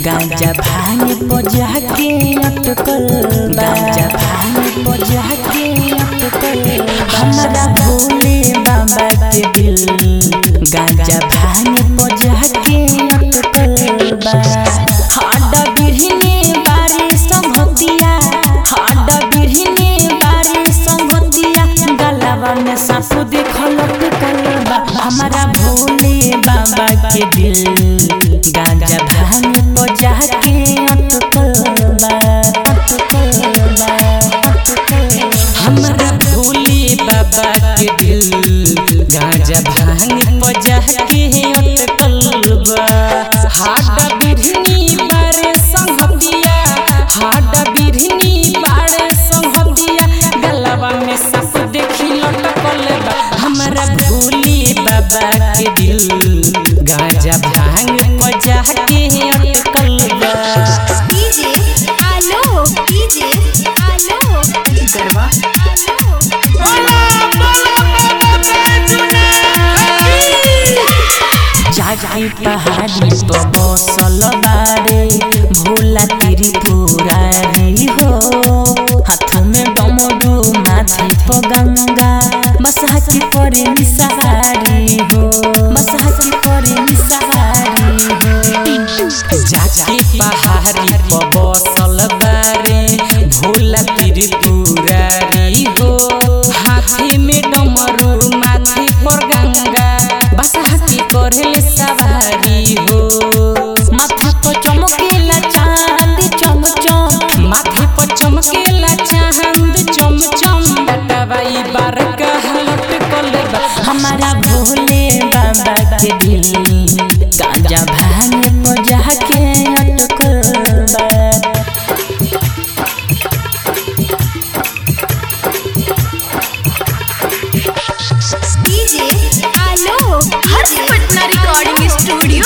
गांजा भांग बजा के अटकल गांजा भांग बजा के अटकल हमारा भोले बाबा के दिल गांजा भांग बजा के अटकल बा हाडा बिरहने बारी संगतिया हाडा बिरहने बारी संगतिया गलावा में सांप देखल अटकल बा हमारा भोले बाबा के दिल गांजा भांग बजा के अटकल बा अटकल बा अटकल हमरा भोले बाबा के दिल गांजा भांग बजा के अटकल बा हाडा बिरहनी बारे संगतिया हाडा बिरहनी बारे संगतिया गलवा में सांप देखी लटकल बा हमरा भोले बाबा के दिल गांजा भांग बजा के अटकल बा डीजे आलो डीजे आलो गरबा जागी पहाड़ी पर बसल बारे भोला तेरी पुरारी हो हाथ में डमरू माथे पर गंगा मसहा की परे निसहारी हो मसहा की परे निसहारी हो जाके पहाड़ी पर बसल बारे भोला त्रिपुरारी हो हाथी में डमरू माथे पर गंगा बसहा की करले सवारी हो माथा पर चमकेला चांद चम चम माथे पर चमकेला चांद चम चम टटवाई बार कहलट कलबा हमारा भोले बाबा के दिल गांजा भांग बजा के अटकल बा डीजे आलो हर्ष पटना रिकॉर्डिंग स्टूडियो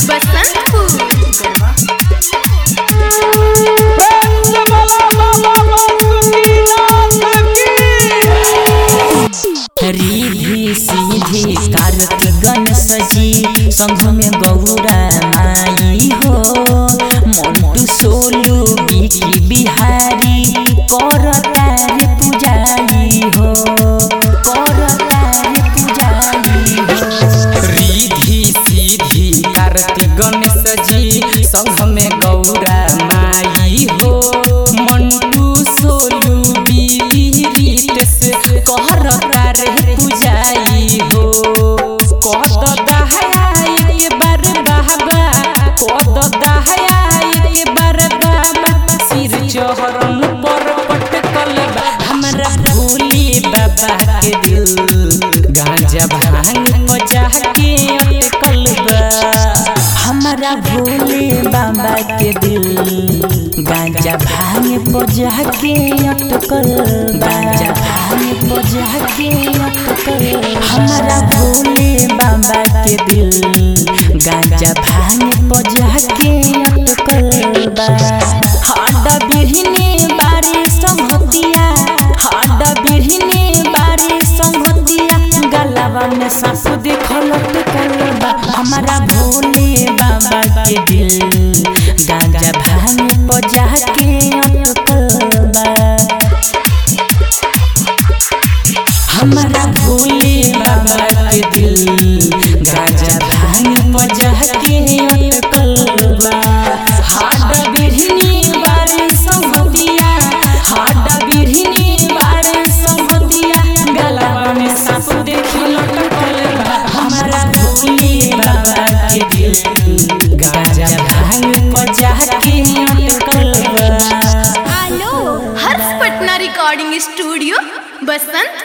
बसंतपुर रिधि सीधी कार्तिक गणेश जी संघ में गौरा माई हो मोटू सोलू बिकी बिहारी कर तारे पुजारी हो कर तारे पुजारी हो रिधि सीधी कार्तिक गणेश जी संघ में गौरा माई हो मंटू सोलू बीरीटेस कहर तारे पुजाई हो कद दहया एक बार बाबा कद दहया एक बार बाबा सिर चहरन पर पटकल बा हमरा भोले बाबा के दिल गांजा भांग बजा के अटकल बा हमारा भोले बाबा के दिल गांजा भांग बजा के अटकल गांजा भांग बजा के अटकल हमारा भोले बाबा के दिल गांजा भांग बजा के अटकल बा हाडा बिरहने बारी संगतिया हाडा बिरहने बारी संगतिया गलावा में सांप देखल अटकल बा हमारा भोले बाबा के दिल गांजा भांग बजा के अटकल बा हमारा भोले बाबा के दिल गांजा भांग बजा के अटकल बा हाडा बिरहनी बारे संगतिया हाडा बिरहनी बारे संगतिया गलावा में सांप देखी लटकल बा हमारा भोले बाबा के दिल गांजा भांग बजा के अटकल बा आलो हर्ष पटना रिकॉर्डिंग स्टूडियो बसंतपुर